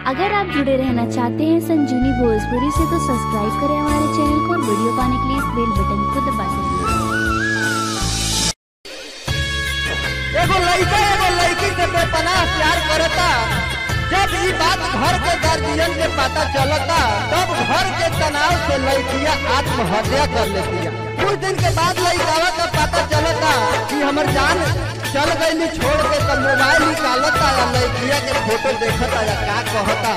अगर आप जुड़े रहना चाहते हैं संजीवनी भोजपुरी से तो सब्सक्राइब करें हमारे चैनल को और वीडियो पाने के लिए इस बेल बटन को दबा दीजिए एगो लड़का एगो लड़की से बेपनाह प्यार करता जब ये बात घर के गार्जियन के पता चलता तब घर के तनाव से लड़कियां आत्महत्या कर लेती कुछ दिन के बाद लड़कावा का पता चलता कि हमर जान चल गई छोड़ के तब मोबाइल निकालता या लड़किया के फोटो देखता या का कहता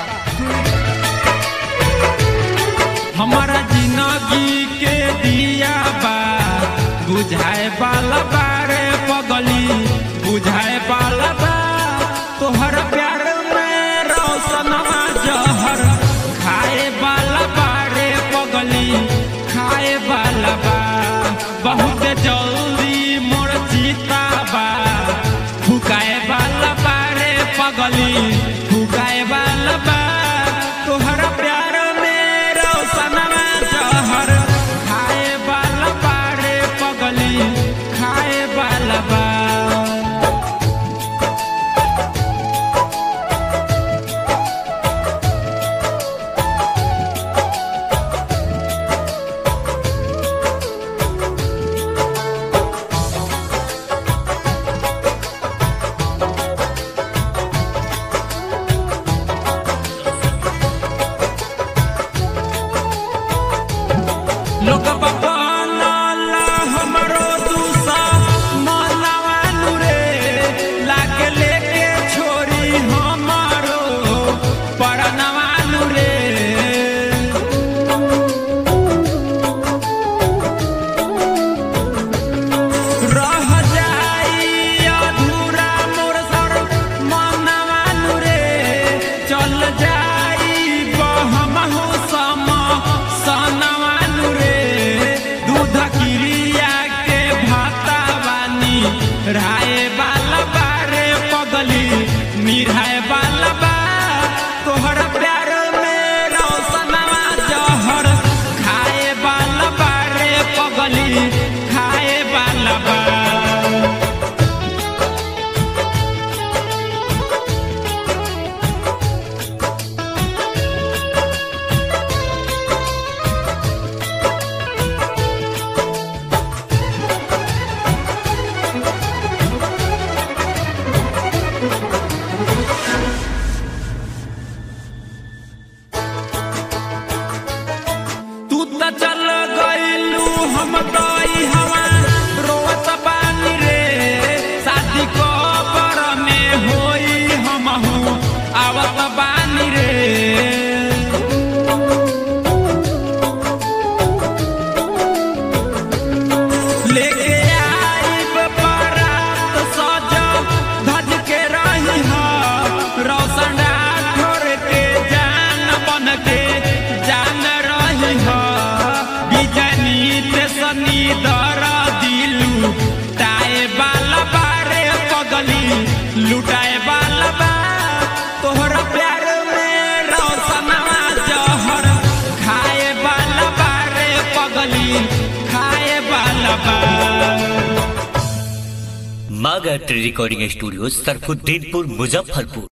हमारा जिंदगी के दिया बा बुझाए वाला बारे पगली बुझाए वाला बा तोहर प्यार में रोशनवा जहर खाए वाला बारे पगली खाए वाला बा बहुत जल्दी मोर जीता बा फुकाए वाला बारे पगली फुकाए वाला बा तोहर प्यार में रोशनवा जहर खाए वाला बारे पगली खाए वाला बा लोग बनल हमरो दूसा मनवानु रे लागे लेके छोरी हमारो परनवानु रे रह जाई अधूरा मोर सर मनवानु रे चल जाई बहमहु सम सनवानु रे दूध किरिया के भाता बानी राय बाला बारे पगली मिराय बाला बा तोहर प्यार में रोशनवा जहर खाए बाला बारे पगली खाए बाला बा तू त चल गइलू हम तई हवा रोवत बानी रे शादी कबर में होई हमहू आवत बानी रे लेके आइब बारात सज धज के रही ह रोशन राठौर के जान बन के जान रही ह बिजनी ते सनी दर दिलू टाए वाला बारे पगली लुटाए वाला बा तोहरा प्यार में रोशनवा जहर खाए वाला बारे पगली खाए वाला बा मागा tree recording studio Sarfuddinpur Muzaffarpur